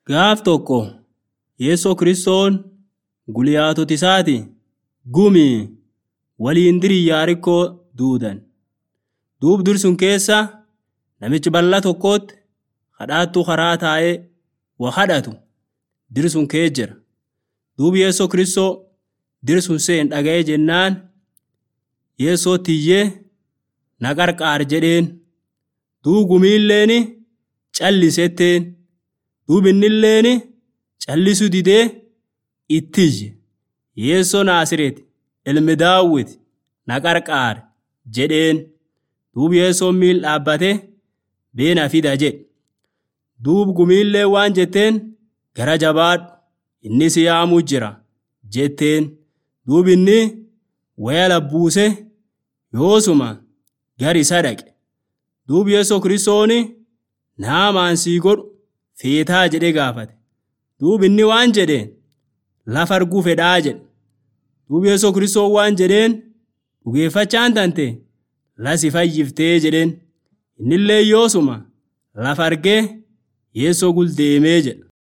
Gaaf tokko Yeessoo Kiristoon guyyaatota isaati gumii waliin dirii Yaarikkoo duudan. Duub dur sun keessa namichi bal'aa tokkotti kadhaattuu karaa taa'ee waa kadhatu dir sun kee jira. Duub Yeessoo Kiristoo dir sun seen dhaga'ee jennaan Yeessootti iyyee na qarqaar jedheen. Duub gumiilleen callisetteen. Duub innilleen callisuu didee itti iyye. Yeessoo Naasreeti ilmi Daawit na qarqaar jedheen. Duub Yeessoon miil dhaabbatee beena fida jedhe. Duub gumiillee waan jetteen gara jabaadhu inni si yaamuu jira jetteen. Duub inni waya labbuuse yoosuma gar isa dhaqe. Duub Yeessoo Kiristoon naamaan sii godhu feetaa jedhee gaafate. Duub inni waan jedheen lafa arguu fedhaa jedhe. Duub Yeessoo Kiristoon waan jedheen dhugeeffachaan tante lasi fayyiftee jedheen. Innillee yoosuma lafa argee Yeessoo guldeemee jedha.